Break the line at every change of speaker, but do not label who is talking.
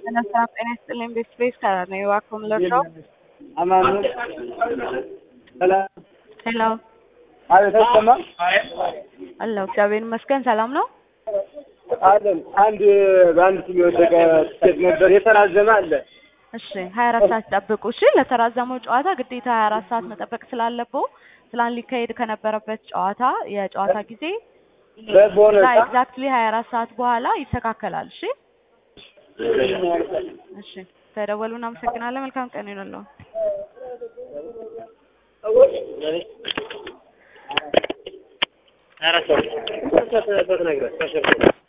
Buenas tardes, ጤና ይስጥልኝ ቤስቤስ ከነኝ እባክዎን ልርዳው?
አማኑ ሰላም
ሄሎ
አቤት አይሰማም
አለሁ እግዚአብሔር ይመስገን ሰላም ነው።
አለን አንድ በአንድ ስም የወደቀ ትኬት ነበር የተራዘመ አለ
እሺ ሀያ አራት ሰዓት ጠብቁ። እሺ ለተራዘመው ጨዋታ ግዴታ ሀያ አራት ሰዓት መጠበቅ ስላለብዎ ትላንት ሊካሄድ ከነበረበት ጨዋታ የጨዋታ ጊዜ
በቦነሳ
ኤግዛክትሊ ሀያ አራት ሰዓት በኋላ ይስተካከላል። እሺ እሺ ተደወሉ። እናመሰግናለን። መልካም ቀን ይሁንልዎ።
ኧረ ሰው